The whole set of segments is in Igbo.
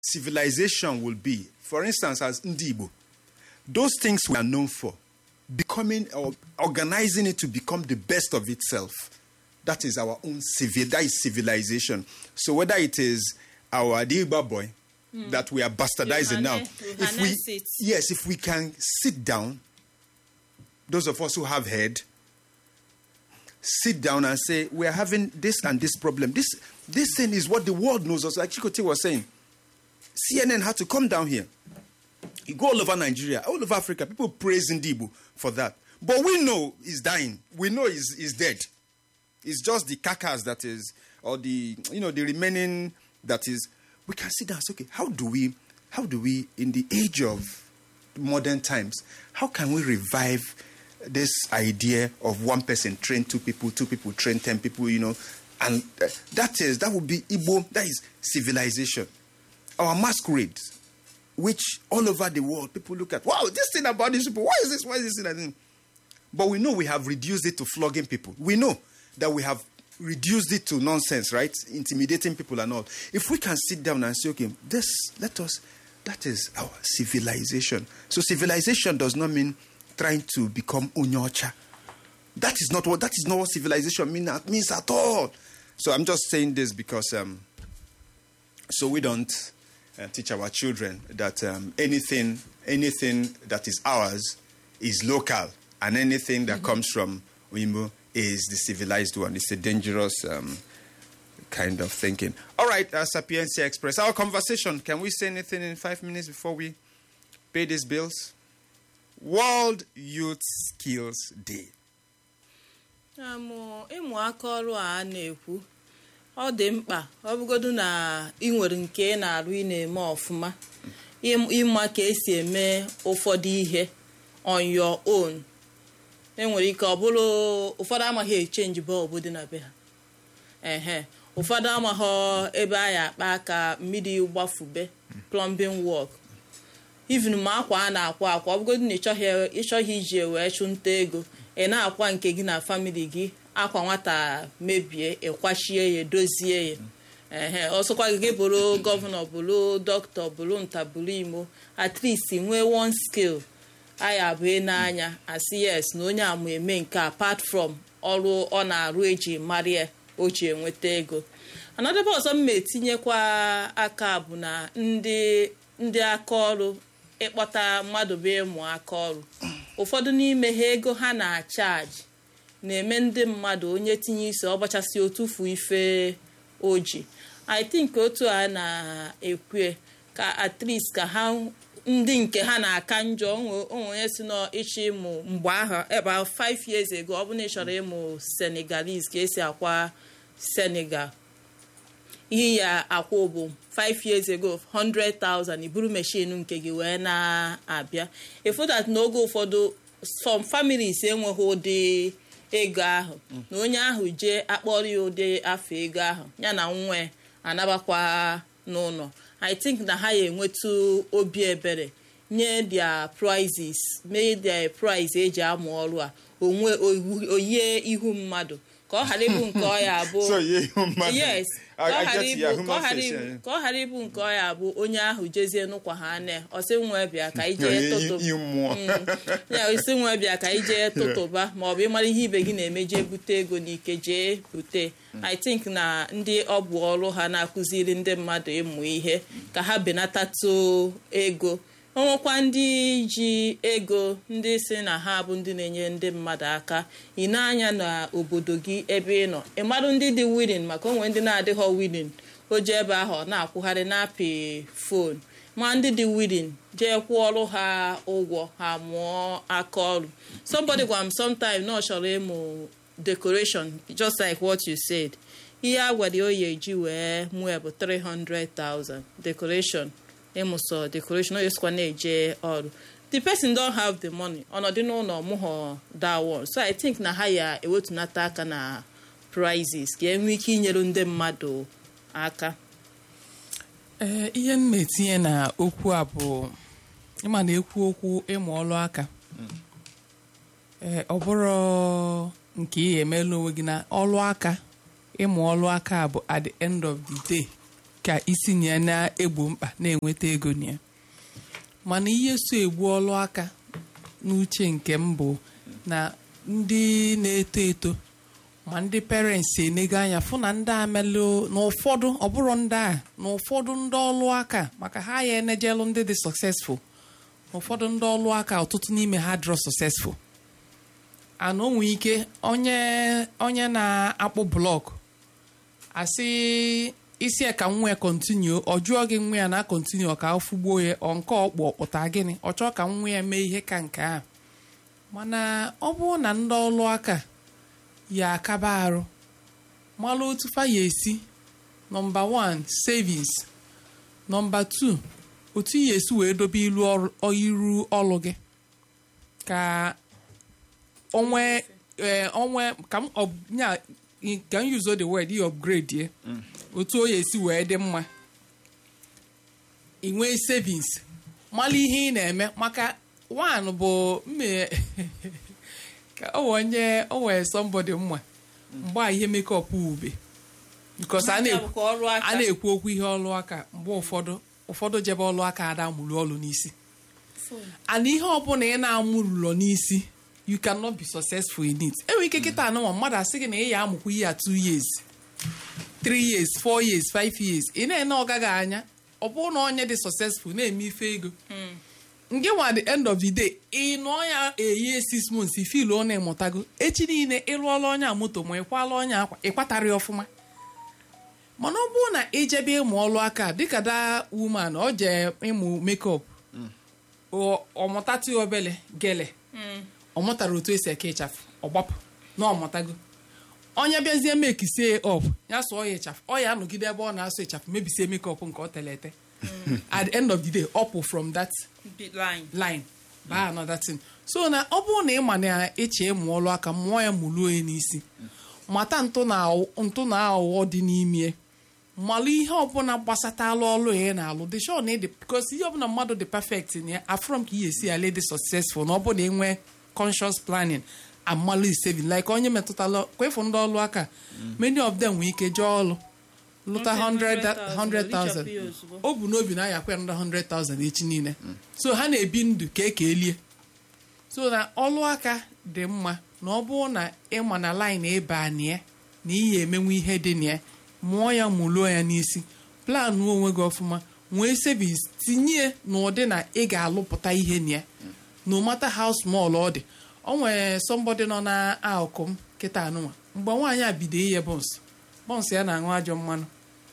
civilization will be, for instance, as Ndibo, those things we are known for, becoming or organizing it to become the best of itself. That is our own civil. That is civilization. So whether it is our Adiba boy that we are bastardizing now, harness- you if we harness it. yes, if we can sit down, those of us who have head, sit down and say we are having this and this problem. This this thing is what the world knows us. Like Chikote was saying, CNN had to come down here. You go all over Nigeria, all over Africa, people praise Ndibu for that. But we know he's dying. We know he's, he's dead. It's just the carcass that is, or the you know the remaining that is. We can sit down and say, okay, how do we, how do we, in the age of modern times, how can we revive this idea of one person train two people, two people train ten people, you know, and uh, that is that would be Igbo. That is civilization. Our masquerades, which all over the world people look at. Wow, this thing about these people. Why is this? Why is this thing? and thing? But we know we have reduced it to flogging people. We know that we have reduced it to nonsense, right? Intimidating people and all. If we can sit down and say, okay, this, let us, that is our civilization. So civilization does not mean trying to become unyocha. That is not what, that is not what civilization mean, means at all. So I'm just saying this because, um, so we don't uh, teach our children that um, anything, anything that is ours is local, and anything that comes from Wimbo is the civilized one. It's a dangerous um, kind of thinking. All right, uh, Sapiencia Express. Our conversation. Can we say anything in five minutes before we pay these bills? World Youth Skills Day. amụ ịmụ aka ọrụ a a na-ekwu ọ dị mkpa ọ bụgodu na ị nwere nke ị na-arụ ị na-eme ọfụma ịm- ịma ka esi eme ụfọdụ ihe on your own enwere ike ọ bụrụ ụfọdụ amaghị echenji bọlbụ dị na be ha ehe ụfọdụ amaghị ebe a ya akpa aka mmiri gbafube plumbing work even ma akwa a na-akwa akwa ọ bụgodu na ịchọghị ịchọghị iji ya wee chụnta ego ị na-akwa nke gị na famili gị akwa nwata mebie ịkwachie ya dozie ya ehe ọsọkwa gị gị bụrụ gọvanọ bụrụ dọkịta bụrụ nta bụrụ imo at least nwee one skill aya bụ n'anya asị yes na onye ama eme nke apart from ọrụ ọ na-arụ eji mara ya o ji enweta ego anadebe ọzọ mma etinyekwa aka bụ na ndị ndị aka ọrụ ịkpọta mmadụ bụ ịmụ aka ọrụ ụfọdụ n'ime ha ego ha na-achaji na-eme ndị mmadụ onye tinye isi ọgbachasị otufu ife oji i think otu a na-ekwe ka at least ka ha ndị nke ha na-aka njọ onwe onye si n'ịchọ ịmụ mgbe ahụ ebe 5 years ago ọ bụ na ị chọrọ ịmụ senegalese ka esi akwa senegal ihe ya akwụ bụ 5 years ago 100,000 iburu machine nke gị wee na-abịa efu that n'oge ụfọdụ some families enweghị ụdị ego ahụ na onye ahụ jee akpọrọ ya ụdị afọ ego ahụ ya na nwa ya anabakwa n'ụlọ i think na ha ya enwetu obi ebere nye their prizes mee their prize eji amụ ọrụ a onwe oyie ihu mmadụ ka ọ ghara ịbụ nke ọ ya abụ So, yeah, human- yes I- ka ọ I ghara get ịbụ- ya, ka ọ human ghara face, ịbụ- yeah. ka ọ ghara ịbụ nke ọ ya abụ onye ahụ jezie nụkwa ha ane ọsị nwe bịa ka ije Yeah, tụtụ you- you mmụọ. ya isi nwe bịa ka ije tụtụba ma ọ bụ ịmara ihe ibe gị na-eme jee bute ego n'ike jee bute i think na ndị ọ bụ ọrụ ha na-akụziri ndị mmadụ ịmụ ihe ka ha benatatụ ego onwekwa ndị ji ego ndị si na ha bụ ndị na-enye ndị mmadụ aka ị na-anya na obodo gị ebe ị nọ ị marụ ndị dị willing maka onwe ndị na-adịghọ willing o ji ebe ahụ ọ na-akwụgharị na-apị fon ma ndị dị willing jee kwụọ ọrụ ha ụgwọ ha mụọ aka ọrụ somebody gwara m sometime na ọ chọrọ ịmụ decoration just like what you said ihe a gwara ya oyi eji wee mụọ bụ 300,000 decoration ịmụsọ decoration o yesikwa na-eje ọrụ the person don have the money ọnọdụ n'ụlọ mụghọ that one so i think na ha ya ewetunata aka na prizes ka enwee ike inyere ndị mmadụ aka ee ihe m na-etinye na okwu a bụ ịma na ekwu okwu ịmụ ọlụ aka ee ọ bụrụ nke ị emela onwe gị na ọlụ aka ịmụ ọlụ aka bụ at the end of the day ka isi na ya na-egbo mkpa na-enweta ego na ya mana ihe so egbu ọlụ aka n'uche nke m bụ na ndị na-eto eto ma ndị parents enego anya fụ na ndị amelụ na ụfọdụ ọ bụrụ ndị a na ụfọdụ ndị ọlụ aka maka ha ya enejelu ndị dị successful na ụfọdụ ndị ọlụ aka ọtụtụ n'ime ha dịrọ successful ana onwe ike onye onye na-akpụ blọk asị isi ya ka nwa ya kọntinu ọ jụọ gị nwa ya na kọntinu ka afụgbuo ya ọ nke ọkpụ ọkpụta gịnị ọ chọọ ka nwa ya mee ihe ka nke a mana ọ bụrụ na ndị ọlụ aka ya akaba arụ malụ otu fa ya esi nọmba 1 savings nọmba 2 otu ya esi wee dobe ilu ọrụ- iru ọlụ gị ka onwe ee onwe ka m ọ nya ka m use the word i upgrade ye otu o ya esi wee dị mma ị nwee savings mala ihe ị na-eme maka one bụ mme ka o wee onye o wee somebody mma mgbe a ihe makeup ube because a Nke a na-ekwu bụkwa ọrụ aka. a na-ekwu okwu ihe ọlụ aka mgbe ụfọdụ ụfọdụ jebe ọlụ aka ada mụrụ ọlụ n'isi and ihe ọbụla ị na-amụrụlọ n'isi you cannot be successful in it enwere ike kịta anụnwa mmadụ asị gị na ị ya amụkwa ihe a 2 years 3 years 4 years 5 years ị na-ene ọgaghị anya ọ bụrụ na onye dị successful na-eme ife ego nke nwa the end of the day ị nụọ ya eye 6 months ifil ọ na-emụtago echi niile ịrụọla onye a moto ma ịkwala onye akwa ịkwatara ya ọfụma mana ọ bụrụ na ijebe ịmụ ọlụ aka dịka da woman ọ jee ịmụ makeup ọ- ọmụtatụ obele gele ọ mụtara otu esi eke ịchafụ ọgbapụ na ọmụtago onye bịazie mekisie ọp ya sụọ ya ịchafụ ọ ya anọgide ebe ọ na-asụ ịchafụ mebisie mekọp nke ọ tere ete at the end of the day ọpụ from that Big line. line baa another thing so na ọ bụrụ na ị ma na eche ịmụ ọlụ aka mụọ ya mụluo ya n'isi mata ntụ na ntụ na aghụghọ dị n'ime malụ ihe ọbụla gbasatalụ ọlụ ya ị na-alụ dị sure na ịdị because ihe ọbụla mmadụ dị perfect na ya afrọ m ka ihe esi ala dị successful na ọ bụ na enwe conscious planning amalụ saving like onye metụtala kwefu ndị ọlụ aka many of them nwee ike jee ọlụ lụta 100,000 100,000 richapụ ya ozugbo. o bu n'obi na ayakwa ndị 100,000 echi niile so ha na-ebi ndụ ka eke elie so na ọlụ aka dị mma na ọ bụrụ na ịma na line ịba na ya na ihe emenwe ihe dị na ya mụọ ya mụluo ya n'isi plan onwe gị ọfụma nwee savings tinye n'ụdị na ị ga-alụpụta ihe na ya no matter how small ọ dị o nwere somebody nọ na akụkụ m kịta anụnwa mgbe nwaanyị a bido ihe bọns bọns ya na-aṅụ ajọ mmanụ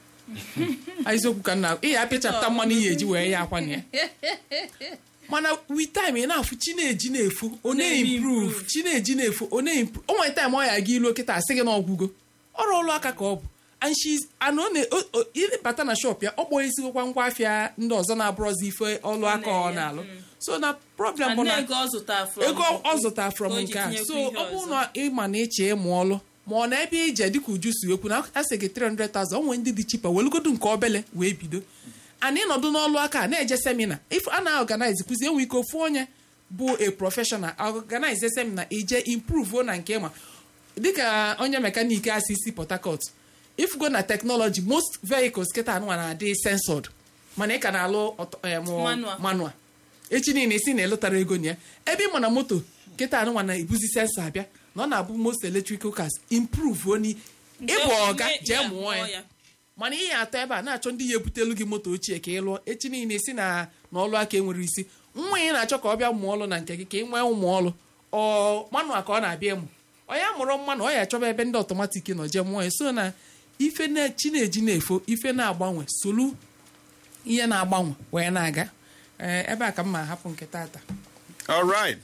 eziokwu ka nna ị ya apịachapụta mmanụ ihe eji wee ya akwa na ya mana with time ị na-afụ chineji na-efu ọ na-improve chineji na-efu ọ na-improve o nwere time ọ ya aga ilu kịta asị gị na ọgwụgo ọrụ ọlụ aka ka ọ bụ and she's and ọ na o- o- ịbata na shop ya ọ kpọọ esigokwa ngwa afịa ndị ọzọ na-abụrọzi ife ọlụ aka ọ na-alụ so na problem bụ And na ego ọ zụtara from ego ọ zụtara from o ji nke a tinyekwa so ihe ọ bụrụ ọzọ. na ịma na ịche ịmụ ọlụ ma ọ na ebe ije dịka uju si ekwu na a sị gị 300,000 o nwere ndị dị chipa welugodu nke obele wee bido ana ịnọdụ n'ọlụ aka a na-eje semina if a na-organize kụzi enwe ike ofu onye bụ a professional organize semina ije improve na nke ma dịka onye mekaniki a si si port harcourt if go na technology most vehicles kịta anụnwa na-adị censored mana ị ka na-alụ ọtọ- em, Manual. manual echi niile isi na ịlụtara ego na ya ebe ị ma na moto kịta anụnwa na-ebuzi sensọ abịa na ọ na-abụ most electrical cars improve oni ịbụ ọga Nke- jee ya, mụọ ya ya. mana ihe atọ ebe a na-achọ ndị ya ebutelu gị moto ochie ka ị lụọ echi niile si na na ọlụ aka enwere isi nwa ị na-achọ ka ọ bịa mụọ ọlụ na nke gị ka ị nwee ụmụ ọlụ ọ manụa ka ọ na-abịa ịmụ ọ ya mụrụ mmanụ ọ ya achọba ebe ndị ọtọmatik nọ jee mụọ ya so na ife na chi na-eji na-efo ife na-agbanwe solu ihe na-agbanwe wee na-aga Ee, ebe a ka m ma hapụ nke tata All right.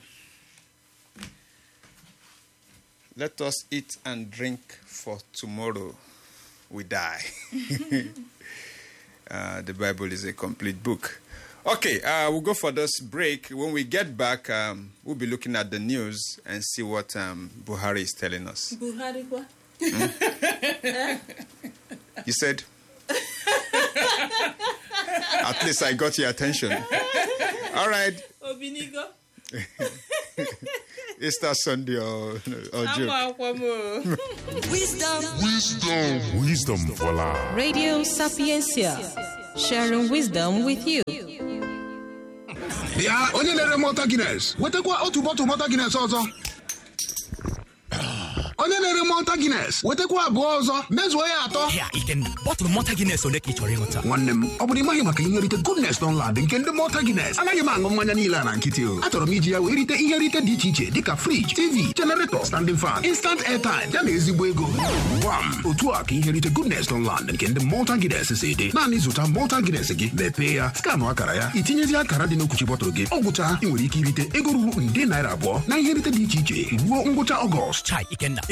Let us eat and drink for tomorrow we die. uh, the Bible is a complete book. Okay, uh, we'll go for this break. When we get back, um, we'll be looking at the news and see what um, Buhari is telling us. Buhari kwa You said? At least I got your attention. All right. Obinigo Easter Sunday or, or joke. amakwa m o. Wisdom for life. Radio Sapiencia, sharing wisdom with you. bịa onye na-ere mọta gines wetakwa otu bọtụ mọta gines ọzọ onye na-ere mọta gines wetakwa abụọ ọzọ mezuo ya atọ Ya, Iken, bọtụlụ mọta Guinness ole ka ị chọrọ ịṅụta? nwanne m ọ bụrụ ịmaghị maka ihe nrite goodness Dunlad nke ndị mọta gines anaghị m aṅụ mmanya niile a na nkịtị o achọrọ m iji ya wee rite ihe nrite dị iche iche dịka friji tv generator standing fan instant airtime ya na ezigbo ego gwam otu a ka ihe nrite goodness Dunlad nke ndị mọta gines si dị naanị zụta mọta gines gị mepee ya skanụ akara ya itinyezi akara dị n'okwuchi bọtụlụ gị ọ gwụcha ị nwere ike irite ego ruru nde naira abụọ na ihe nrite dị iche iche ruo ngwụcha ọgọst Chai, Ikenna,